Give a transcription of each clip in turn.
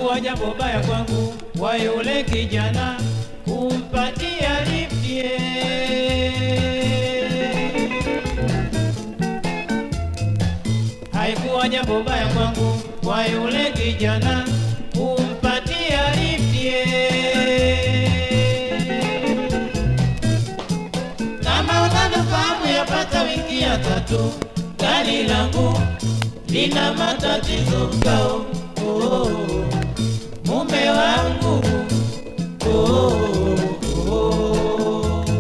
haikuwa jambo baya kwangu kwa yule kijana kumpatia liftie. Haikuwa jambo baya kwangu kwa yule kijana kumpatia liftie. Kama unavyofahamu yapata wiki ya tatu, gari langu lina matatizo kao. Oh, mume wangu oh, oh.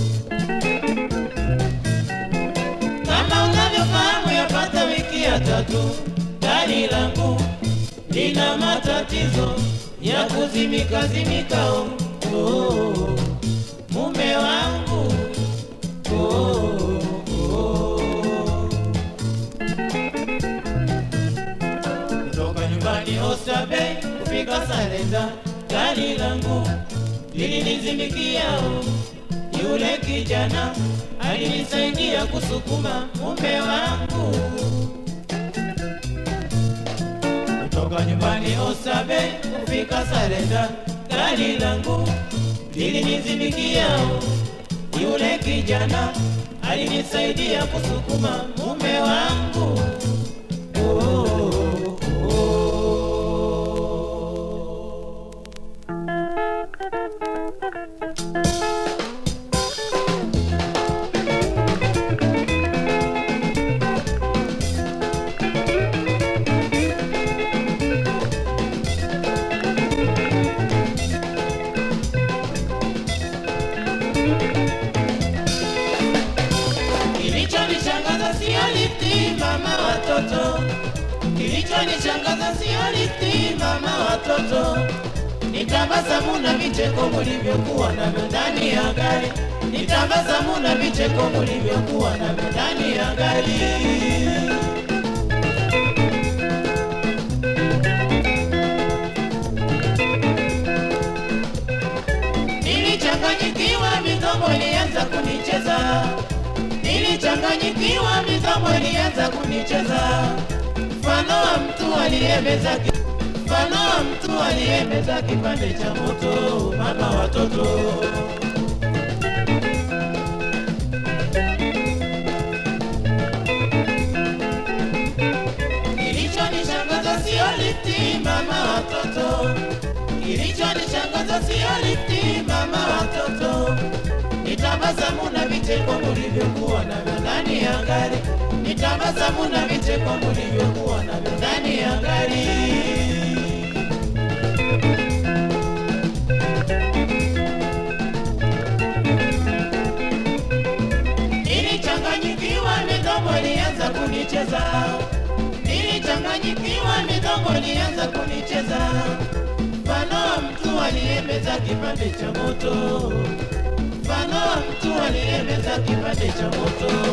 Kama unavyofahamu yapata wiki ya tatu, gari langu lina matatizo ya kuzimika zimikao. Oh, mume wangu oh, oh. kutoka nyumbani Oysterbay kufika Salenda, gari langu lilinizimikiao. Yule kijana alinisaidia kusukuma mume wangu kutoka nyumbani Oysterbay kufika Salenda, gari langu lilinizimikiao. Yule kijana alinisaidia kusukuma mume wangu oh, oh. Kilichonishangaza sio lifti, mama watoto. Kilichonishangaza sio lifti, mama watoto. Ni tabasamu na vicheko mulivyokuwa navyo ndani ya gari. Ni tabasamu na vicheko mulivyokuwa navyo ndani ya gari. Nilichanganyikiwa, midomo ilianza kunicheza. Nilichanganyikiwa, midomo ilianza kunicheza. Mfano wa mtu aliyemeza ki- mfano wa mtu aliyemeza kipande cha moto, mama watoto. Kilichonishangaza sio lifti, mama watoto. Kilichonishangaza sio lifti, mama watoto. Ni tabasamu na vicheko mulivyokuwa navyo ndani ya gari. Ni tabasamu na vicheko mulivyokuwa navyo ndani ya gari. Nilichanganyikiwa, midomo ilianza kunicheza. Nilichanganyikiwa, midomo ilianza kunicheza. Mfano wa mtu aliyemeza kipande cha moto. Mfano wa mtu aliyemeza kipande cha moto.